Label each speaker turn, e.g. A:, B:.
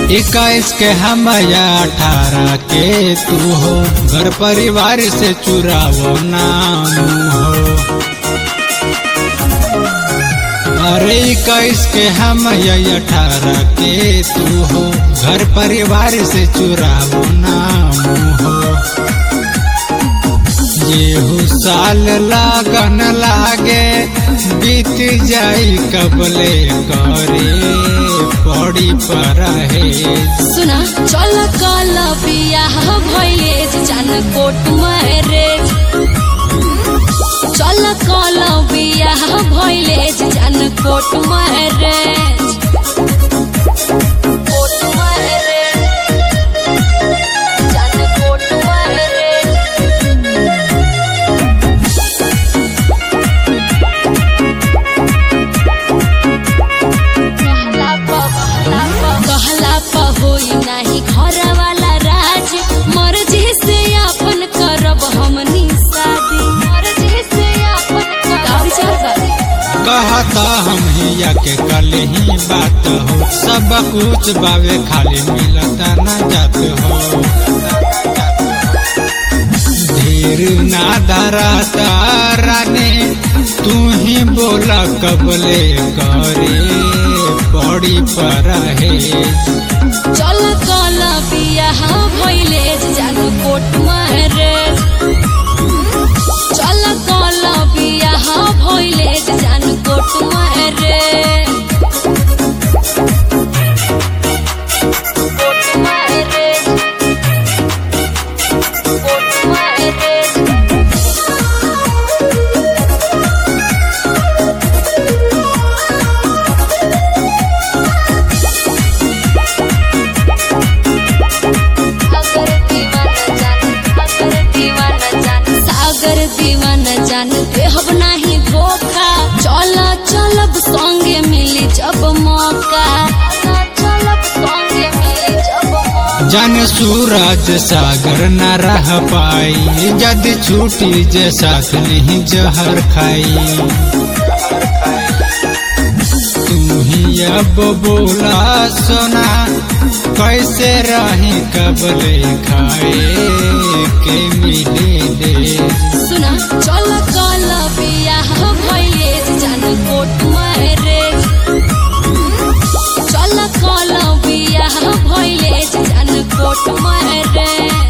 A: इक्कीस के हम या अठारह के तू हो घर परिवार से चुरावो नाम हो अरे इक्कीस के हम या अठारह के तू हो घर परिवार से चुरावो नाम हो येहू साल लागन लागे बीत जाई कबले करे पड़ी पर है
B: सुना चल कल बियाह भइले जान कोट मैरेज चल कल बियाह भइले जान कोट मैरेज कोट मैरेज जान कोट मैरेज कहला प कहला प होई नाही घर वाला राज मर्जी से अपन करब हमनी शादी मर्जी से अपन करब शादी
A: कहता हम हिया के कल ही बात हो सब कुछ बावे खाली मिलता न जात हो धीर ना धराता राने तू ही बोला कबले करे पड़ी पर है
B: चल कल बियाह भइले जान कोट मैरेज चल कल बियाह भइले जान court marriage court marriage court marriage अगर दीवाना जान अगर दीवाना जान सागर दीवाना जान देहब नाही धोखा चल चलब संगे मिली जब मौका चलब संगे मिली जब मौका
A: जन सूरज सागर न रह पाई जद छूटी जे साथ नहीं जहर खाई तू ही अब बोला सोना कैसे रही कबले खाए के मिले दे
B: सुना चल कल बियाह भइले जान कोट मैरेज चल कल बियाह भइले जान कोट मैरेज